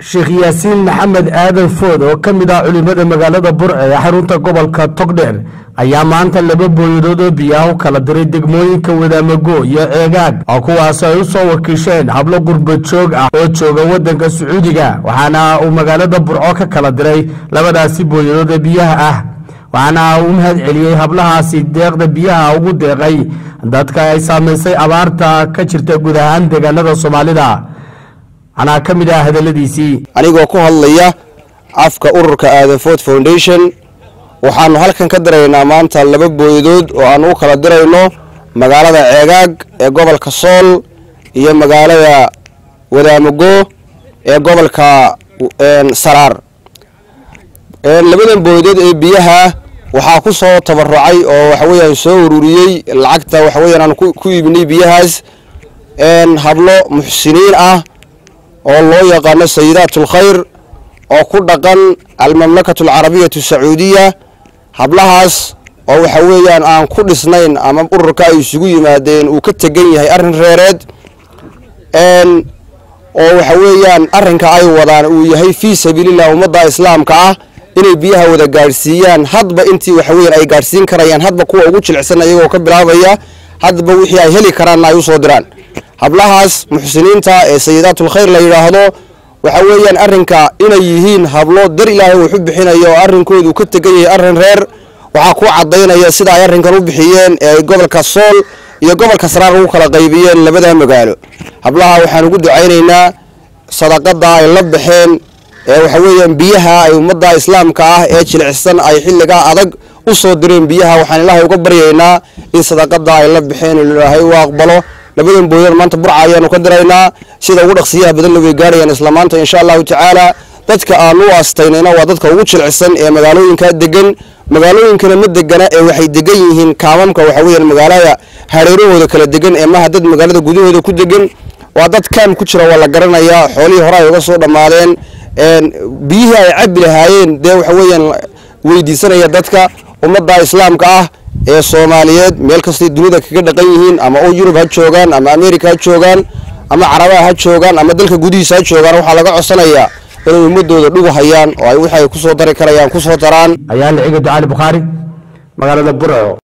sheekh yaasiin maxamed aadan food oo ka mid ah culimada magaalada burce ee xarunta gobolka togdheer ayaa maanta laba booyadood oo biyaha u kala diray degmooyinka wadaamago iyo ceegaag oo kuwaas ay u soo wakiisheen hablo gurba joog ah oo jooga waddanka sacuudiga waxaana uu magaalada burco ka kala diray labadaasi booyadood ee biyaha ah waxaana uu mahad celiyey hablahaasi deeqda biyaha ugu deeqay dadka ay saamaysay abaarta ka jirta guud ahaan deegaanada soomaalida anaa ka mid ah hadaladiisii anigoo ku hadlaya afka ururka aadanfood foundation waxaanu halkan ka diraynaa maanta laba booyadood oo aan u kala dirayno magaalada ceegaag ee gobolka sool iyo magaalada wadaamago ee gobolka saraar labadan booyadood ee biyaha waxaa ku soo tabarucay oo waxaweyaan soo ururiyey lacagta waxaweyaan aan ku iibinay biyahaas hablo muxsiniin ah oo loo yaqaano sayidaat ulkhayr oo ku dhaqan almamlakatu alcarabiyatu sacuudiya hablahaas oo waxa weeyaan aan ku dhisnayn ama ururka ay isugu yimaadeen uu ka tegan yahay arrin reereed oo waxa weeyaan arrinka ay wadaan uu yahay fii sabiilillah ummadda islaamka ah inay biyaha wada gaadhsiiyaan hadba intii waxaweyan ay gaadhsiin karayaan hadba kuwa ugu jilicsan iyagoo ka bilaabaya hadba wixii ay heli karaanna ay usoo diraan hablahaas muxsiniinta ee sayidaatulkhayr la yidhaahdo waxa weeyaan arrinka inay yihiin hablo dar ilaahay wuxu bixinayo oo arrinkoodu ka tegan yahay arrin reer waxaa ku cadaynaya sida ay arrinkan u bixiyeen ee gobolka sool iyo gobolka saraar ugu kala qaybiyeen labada magaalo hablaha waxaan ugu ducaynaynaa sadaqada ay la baxeen ee waxa weeyaan biyaha ay ummadda islaamka ah ee jilicsan ay xilligaa adag u soo direen biyaha waxaan ilaahay uga baryaynaa in sadaqada ay la baxeen ilaahay u aqbalo labadan booyad maanta burca ayaanu ka diraynaa sida ugu dhaqsiyaha badanna way gaarayaan isla maanta insha allahu tacaala dadka aan u aastaynayna waa dadka ugu jilcsan ee magaalooyinka degan magaalooyinkana ma degana ee waxay degan yihiin kaamamka waxa weeyaan magaalada hareerahooda kala degan ee maha dad magaalada gudahooda ku degan waa dad kaam ku jira waa la garanayaa xoolihii hore ay uga soo dhammaadeen biyihii ay cabi lahaayeen dee waxa weeyaan weydiisanaya dadka ummadda islaamka ah ee soomaaliyeed meel kastay dunida kaga dhaqan yihiin ama oo yurub ha joogaan ama america ha joogaan ama carabaha ha joogaan ama dalka gudihiisa ha joogaan waxaa laga codsanayaa inay ummadooda dhugu hayaan oo ay wixi ay kusoo dari karayaan kusoo daraan ayaan ciga ducaali bukhaari magaalada burco